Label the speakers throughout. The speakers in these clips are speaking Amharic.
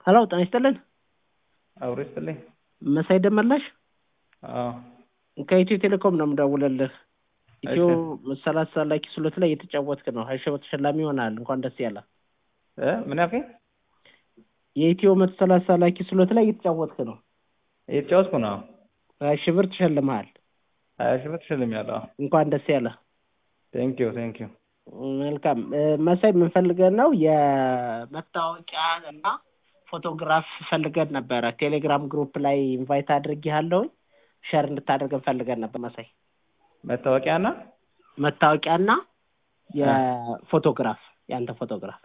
Speaker 1: ሄሎ ጤና ይስጥልን
Speaker 2: አብሮ ይስጥልኝ።
Speaker 1: መሳይ ደመላሽ
Speaker 2: አዎ
Speaker 1: ከኢትዮ ቴሌኮም ነው የምደውልልህ። ኢትዮ ሰላሳ ላኪ ስሎት ላይ እየተጫወትክ ነው። ሀያ ሺህ ብር ተሸላሚ ይሆናል። እንኳን ደስ ያለ።
Speaker 2: እ ምን ያልከኝ?
Speaker 1: የኢትዮ መቶ ሰላሳ ላኪ ስሎት ላይ እየተጫወትክ ነው።
Speaker 2: እየተጫወትኩ ነው።
Speaker 1: ሀያ ሺህ ብር ተሸልመሃል።
Speaker 2: ሀያ ሺህ ብር ተሸልሜያለሁ። አዎ
Speaker 1: እንኳን ደስ ያለ።
Speaker 2: ቴንኪዩ ቴንኪዩ።
Speaker 1: መልካም እ መሳይ የምንፈልገን ነው የመታወቂያ እና ፎቶግራፍ ፈልገን ነበረ። ቴሌግራም ግሩፕ ላይ ኢንቫይት አድርጌሃለሁኝ ሸር እንድታደርገን ፈልገን ነበር መሳይ።
Speaker 2: መታወቂያና
Speaker 1: መታወቂያና የፎቶግራፍ የአንተ ፎቶግራፍ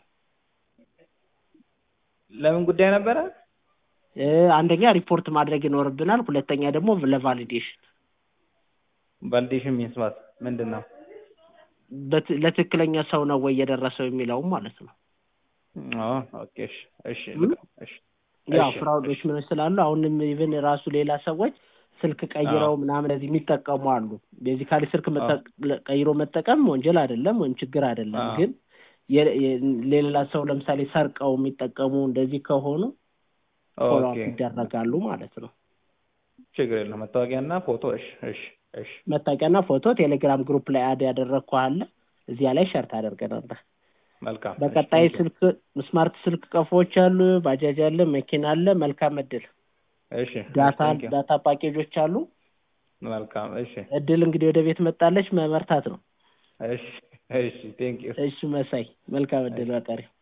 Speaker 2: ለምን ጉዳይ ነበረ?
Speaker 1: እ አንደኛ ሪፖርት ማድረግ ይኖርብናል። ሁለተኛ ደግሞ ለቫሊዴሽን
Speaker 2: ቫሊዴሽን ሚንስ ዋት ምንድን ነው?
Speaker 1: በት- ለትክክለኛ ሰው ነው ወይ የደረሰው የሚለውም ማለት ነው።
Speaker 2: ኦ ኦኬ እሺ እሺ ልቀው፣ እሺ
Speaker 1: ያው
Speaker 2: እሺ፣
Speaker 1: ፍራውዶች
Speaker 2: እሺ።
Speaker 1: ምን ስላሉ አሁንም ኢቭን ራሱ ሌላ ሰዎች ስልክ ቀይረው ምናምን እዚህ የሚጠቀሙ አሉ። ቤዚካሊ ስልክ መጠ- ቀይሮ መጠቀም ወንጀል አይደለም ወይም ችግር አይደለም።
Speaker 2: አዎ።
Speaker 1: ግን የ- የ- ሌላ ሰው ለምሳሌ ሰርቀው የሚጠቀሙ እንደዚህ ከሆኑ ፎሎ
Speaker 2: ኦኬ
Speaker 1: ይደረጋሉ ማለት ነው።
Speaker 2: ችግር የለም። መታወቂያና ፎቶ። እሺ እሺ እሺ
Speaker 1: መታወቂያና ፎቶ ቴሌግራም ግሩፕ ላይ አድ ያደረግከው አለ እዚያ ላይ ሸር ታደርገናለህ።
Speaker 2: መልካም። እሺ፣
Speaker 1: በቀጣይ
Speaker 2: ቴንኪው።
Speaker 1: ስልክ ስማርት ስልክ ቀፎዎች አሉ፣ ባጃጅ አለ፣ መኪና አለ። መልካም እድል።
Speaker 2: እሺ
Speaker 1: ዳታ
Speaker 2: ቴንኪው።
Speaker 1: ዳታ ፓኬጆች አሉ።
Speaker 2: መልካም። እሺ
Speaker 1: እድል እንግዲህ ወደ ቤት መጣለች፣ መመርታት ነው።
Speaker 2: እሺ እሺ ቴንኪው።
Speaker 1: እሺ መሳይ መልካም እድል በቀሪ